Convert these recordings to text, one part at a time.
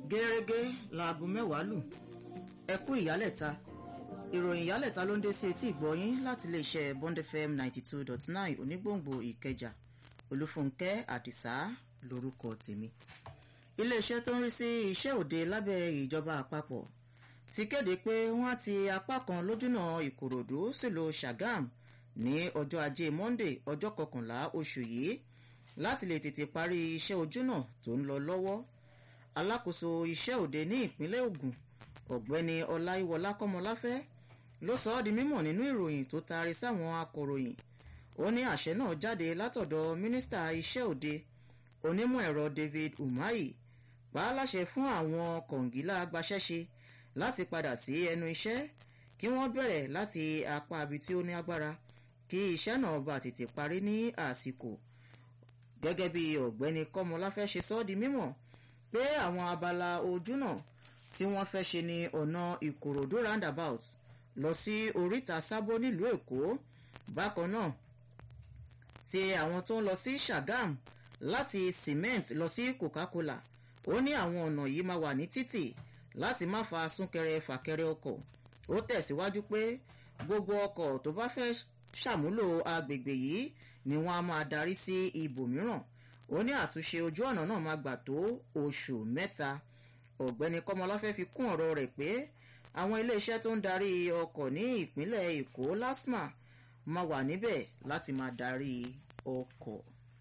gẹ́gẹ́ láago mẹ́wàá lù ẹ kú ìyálẹ̀ta ìròyìn ìyálẹ̀ta ló ń dé sí etí ìgbọ́yín láti iléeṣẹ́ bond fm ninety two dot nine onígbòǹgbò ìkẹjà olúfúnkẹ́ àdìsá lórúkọ tèmi iléeṣẹ́ tó ń rí sí iṣẹ́ òde lábẹ́ ìjọba àpapọ̀ ti kéde pé wọ́n á ti apá kan lójúnà ìkòròdú sílùú sàgám ní ọjọ́ ajé monde ọjọ́ kọkànlá oṣù yìí láti lè tètè parí iṣẹ́ ojúnà tó ń lọ lọ́wọ́ alákòóso iṣẹ́ òde ní ìpínlẹ̀ ogun ọ̀gbẹ́ni ọláyíwọlá kọ́mọláfẹ́ ló sọ ọ́ di mímọ̀ nínú ìròyìn tó taari sáwọn akọ̀ròyìn ó ní àṣẹ náà jáde látọ̀dọ̀ mínísítà iṣẹ́ òde onímọ̀ ẹ̀rọ david umahi pa á láṣẹ fún àwọn kọ̀ǹgílá agbaṣẹ́ṣe láti padà sí ẹnu iṣẹ́ kí wọ́n bẹ̀rẹ̀ láti apá ibi tí ó ní agbára kí iṣẹ́ náà bá tètè parí ní àsìkò gẹ́gẹ́ bí ọ̀gbẹ́ni kọ́mọláfẹ́ ṣe sọ ọ́ di mímọ̀ pé àwọn abala ojú náà tí wọ́n fẹ́ ṣe ní ọ̀nà ìkòròdú roundabout lọ sí oríta sábó nílùú èkó bákan náà ti àwọn tó ń lọ sí sàgám láti cement lọ sí coca-cola ó ní àwọn ọ̀nà yìí máa wà ní títì láti má fa súnkẹrẹ fàkẹrẹ ọkọ̀ ó tẹ̀síwájú pé gbogbo ọkọ̀ tó bá fẹ́ ṣàmúlò agbègbè yìí ni wọ́n á máa darí sí ibòmíràn ó ní àtúnṣe ojú ọ̀nà náà máa gbà tó oṣù mẹ́ta ọ̀gbẹ́ni kọ́mọláfẹ́ fi kún ọ̀rọ̀ rẹ̀ pé àwọn iléeṣẹ́ tó ń darí ọkọ̀ ní ìpínlẹ̀ èkó lasma máa wà níbẹ̀ láti máa darí ọkọ̀.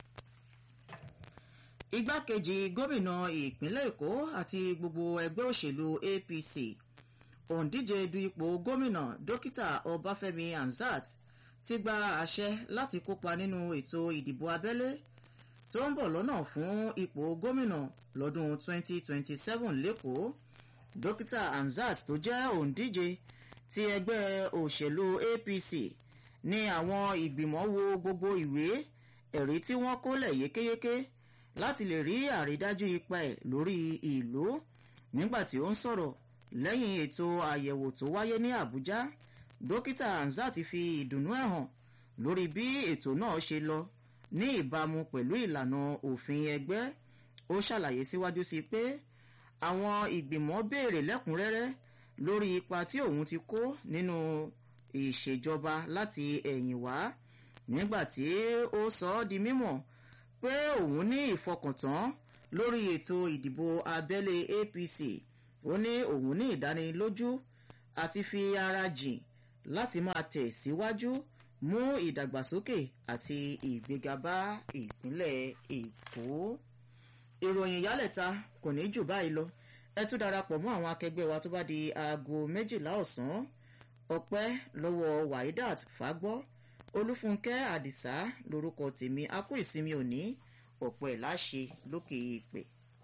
igbákejì gómìnà ìpínlẹ̀ èkó àti gbogbo ẹgbẹ́ òṣèlú apc òǹdíje du ipò gómìnà dókítà ọbáfẹ́mi hamzat ti gba àṣẹ láti kópa nínú ètò ìdìbò abẹ́lé tó ń bọ̀ lọ́nà fún ipò gómìnà lọ́dún 2027 lẹ́kọ̀ọ́ dókítà hamzat tó jẹ́ òǹdíje ti ẹgbẹ́ òṣèlú apc ní àwọn ìgbìmọ̀ wo gbogbo ìwé ẹ̀rí tí wọ́n kólẹ̀ yékéyéké láti lè rí àrídájú ipa ẹ̀ lórí ìlú nígbà tí ó ń sọ̀rọ̀ lẹ́yìn ètò àyẹ̀wò tó wáyé ní àbújá dókítà hamzat fi ìdùnnú ẹ̀ hàn lórí bí ètò náà ṣe lọ ní ìbámu pẹ̀lú ìlànà òfin ẹgbẹ́ ó ṣàlàyé síwájú sí pé àwọn ìgbìmọ̀ béèrè lẹ́kùnrẹ́rẹ́ lórí ipa tí òun ti kó nínú ìṣèjọba láti ẹ̀yìn wá nígbà tí ó sọ ọ́ di mímọ̀ pé òun ní ìfọkàntán lórí ètò ìdìbò abẹ́lé apc ó ní òun ní ìdánilójú àti fi ara jìn láti máa tẹ̀ síwájú mú ìdàgbàsókè àti ìgbéga bá ìpínlẹ̀ èkó ìròyìn ìyálẹ̀ta kò ní jù báyìí lọ ẹ tún darapọ̀ mọ́ àwọn akẹgbẹ́ wa tó bá di aago méjìlá ọ̀sán ọpẹ́ lọ́wọ́ waidat fagbọ́ olúfúnkẹ́ àdìsá lórúkọ tèmi a kú ìsinmi òní ọ̀pọ̀ ẹ̀ láṣẹ lókè èèpẹ̀.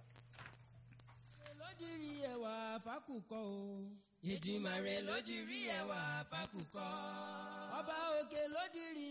lójúrí ẹwà fákùkọ o. ìdìmọ̀ rẹ̀ lójúrí ẹwà fákùkọ. ọba òkè lójúrí